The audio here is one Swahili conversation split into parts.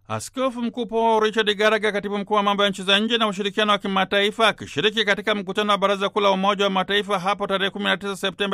Askofu Mkuu Paul Richard Garaga, katibu mkuu wa mambo ya nchi za nje na ushirikiano wa kimataifa, akishiriki katika mkutano wa Baraza Kuu la Umoja wa Mataifa hapo tarehe 19 Septemba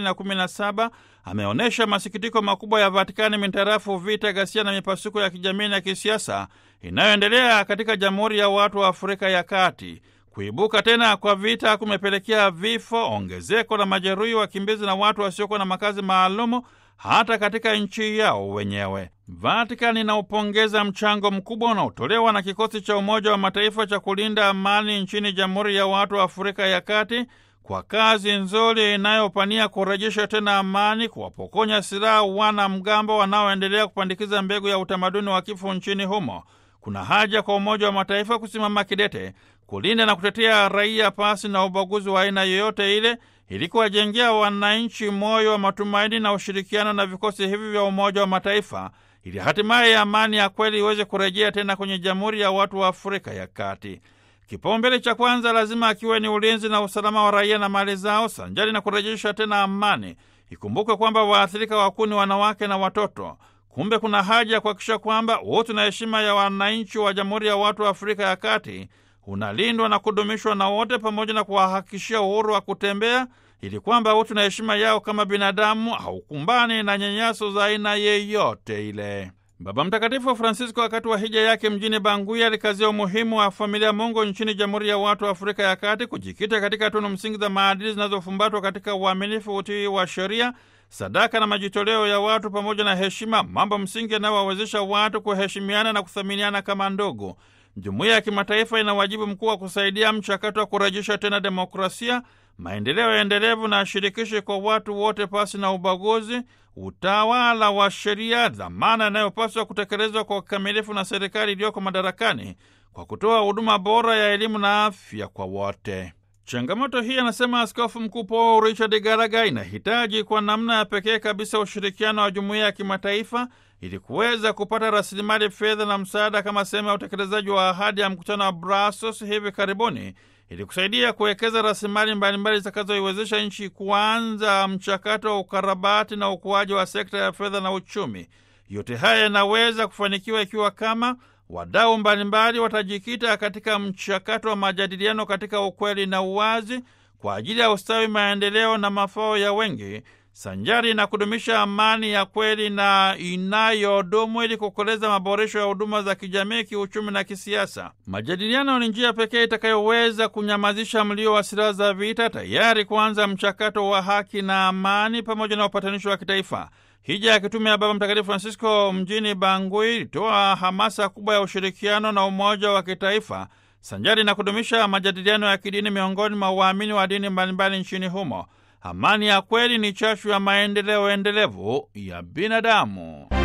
2017 ameonyesha masikitiko makubwa ya Vatikani mintarafu vita, ghasia na mipasuko ya kijamii na kisiasa inayoendelea katika Jamhuri ya Watu wa Afrika ya Kati. Kuibuka tena kwa vita kumepelekea vifo, ongezeko la majeruhi, wakimbizi na watu wasiokuwa na makazi maalumu hata katika nchi yao wenyewe. Vatikani inaupongeza mchango mkubwa unaotolewa na kikosi cha Umoja wa Mataifa cha kulinda amani nchini Jamhuri ya Watu wa Afrika ya Kati kwa kazi nzuri inayopania kurejesha tena amani, kuwapokonya silaha wana mgambo wanaoendelea kupandikiza mbegu ya utamaduni wa kifo nchini humo. Kuna haja kwa Umoja wa Mataifa kusimama kidete kulinda na kutetea raia pasi na ubaguzi wa aina yoyote ile ili kuwajengea wananchi moyo wa matumaini na ushirikiano na vikosi hivi vya Umoja wa Mataifa ili hatimaye amani ya kweli iweze kurejea tena kwenye Jamhuri ya Watu wa Afrika ya Kati. Kipaumbele cha kwanza lazima akiwe ni ulinzi na usalama wa raia na mali zao, sanjari na kurejesha tena amani. Ikumbukwe kwamba waathirika wakuu ni wanawake na watoto. Kumbe kuna haja ya kuhakikisha kwamba utu na heshima ya wananchi wa Jamhuri ya Watu wa Afrika ya Kati unalindwa na kudumishwa na wote, pamoja na kuwahakikishia uhuru wa kutembea, ili kwamba utu na heshima yao kama binadamu haukumbani na nyanyaso za aina yeyote ile. Baba Mtakatifu Francisco wakati wa hija yake mjini Bangui alikazia umuhimu wa familia Mungu nchini Jamhuri ya Watu wa Afrika ya Kati kujikita katika tunu msingi za maadili zinazofumbatwa katika uaminifu, utii wa sheria, sadaka na majitoleo ya watu pamoja na heshima, mambo msingi yanayowawezesha watu kuheshimiana na kuthaminiana kama ndugu. Jumuiya ya kimataifa ina wajibu mkuu wa kusaidia mchakato wa kurejesha tena demokrasia, maendeleo endelevu na shirikishi kwa watu wote pasi na ubaguzi, utawala wa sheria, dhamana inayopaswa kutekelezwa kwa ukamilifu na serikali iliyoko madarakani kwa kutoa huduma bora ya elimu na afya kwa wote. Changamoto hii, anasema Askofu Mkuu Paul Richard Garaga, inahitaji kwa namna ya pekee kabisa ushirikiano wa jumuiya ya kimataifa ili kuweza kupata rasilimali fedha na msaada kama sehemu ya utekelezaji wa ahadi ya mkutano wa Brussels hivi karibuni ili kusaidia kuwekeza rasilimali mbalimbali zitakazoiwezesha nchi kuanza mchakato wa ukarabati na ukuaji wa sekta ya fedha na uchumi. Yote haya yanaweza kufanikiwa ikiwa kama wadau mbalimbali watajikita katika mchakato wa majadiliano katika ukweli na uwazi kwa ajili ya ustawi, maendeleo na mafao ya wengi sanjari na kudumisha amani ya kweli na inayodumu ili kukoleza maboresho ya huduma za kijamii, kiuchumi na kisiasa. Majadiliano ni njia pekee itakayoweza kunyamazisha mlio wa silaha za vita, tayari kuanza mchakato wa haki na amani pamoja na upatanisho wa kitaifa. Hija ya kitume ya Baba Mtakatifu Francisco mjini Bangui ilitoa hamasa kubwa ya ushirikiano na umoja wa kitaifa sanjari na kudumisha majadiliano ya kidini miongoni mwa waamini wa dini mbalimbali nchini humo. Amani ya kweli ni chachu ya maendeleo endelevu ya binadamu.